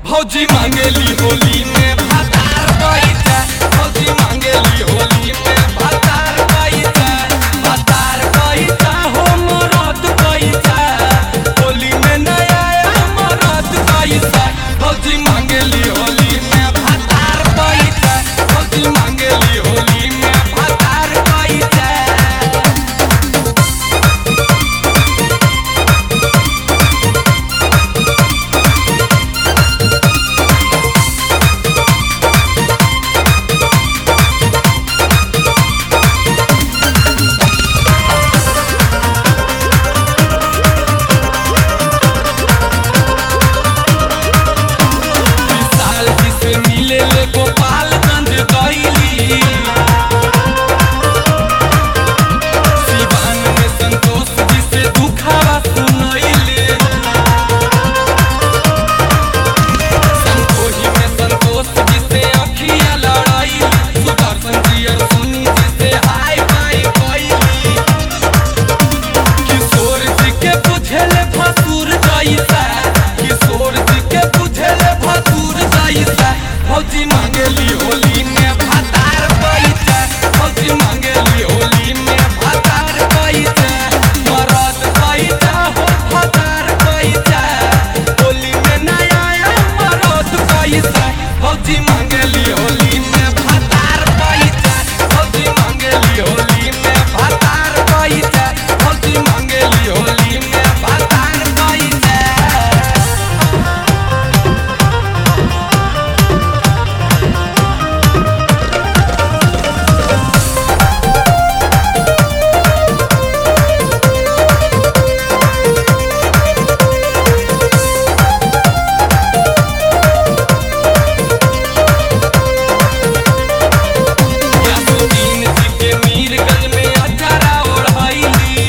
भौजी मांगेली होली में भातार पैसा भौजी मांगेली होली में भातार पैसा भातार पैसा हो मरद पैसा होली में नया मरद पैसा भौजी मांगेली होली में भातार पैसा भौजी मांगेली होली में भातार पैसा विशाल जी से मिले ले गोपालगंज गईली सिवान में संतोष जी से दुखावा सुनैली संतोषी में संतोष जी से अखिया लड़ाई सुदर्शन जी और सोनी जी से हाय बाय कैली किशोर जी के बुझेले भसुर जैसा किशोर जी के बुझेले भसुर जैसा फौजी मांगेली होली में भातार पैसा फौजी मांगेली होली में भातार पैसा मरद पैसा हो भातार पैसा होली में नया मरद पैसा फौजी मांगेली होली में भातार पैसा फौजी मांगेली होली में भातार पैसा फौजी मांगेली होली में भातार पैसा यासुद्दीन जी के मीरगंज में अचारा ओढ़ैली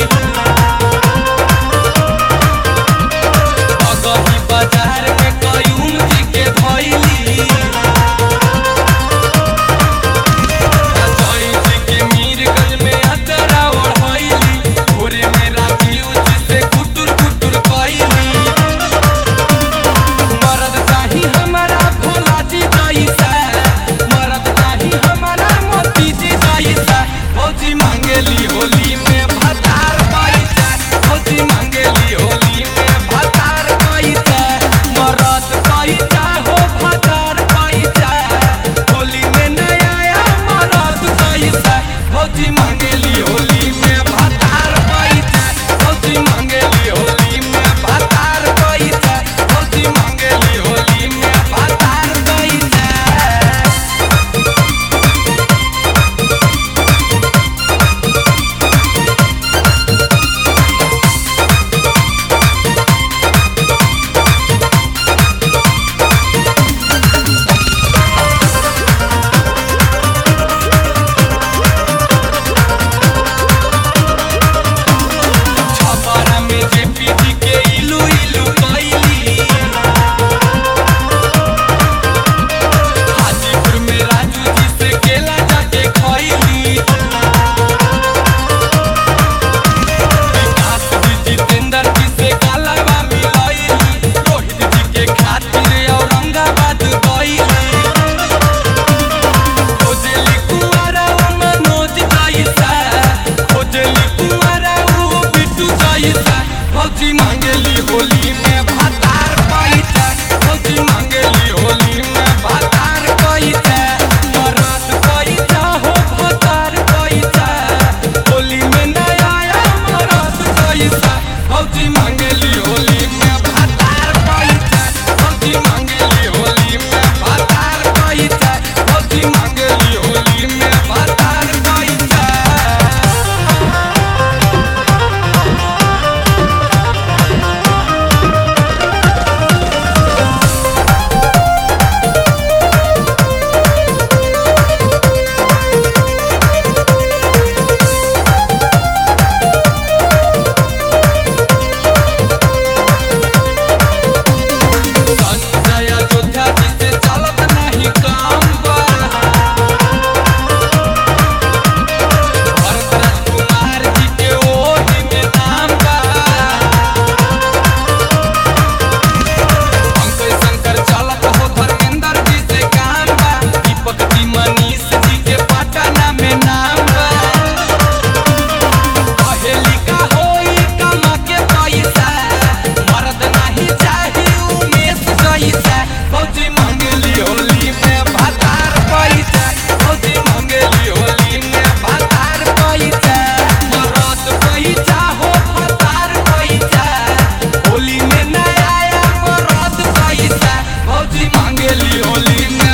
अगही बाजार में कयूम जी के धैली अजय जी के मीरगंज में अचारा ओढ़ैली भोरे में राजीव जी से कुटुर कुटुर कैली मरद चाही हमारा भोला जी जैसा मरद चाही हमारा मोती जी जैसा फौजी मांगेली होली में भतार पैसा फौजी मांगेली होली में भतार पैसा मरद पैसा हो भतार पैसा होली में नया मरद पैसा फौजी मांगेली होली में भतार पैसा फौजी मांगेली होली में भतार पैसा फौजी मांगेली होली में भतार पैसा भौजी मांगेली होली में भतार पैसा भौजी मांगेली होली में भतार पैसा मरद पैसा हो भतार पैसा होली में नया आया मरद पैसा भौजी मांगेली होली में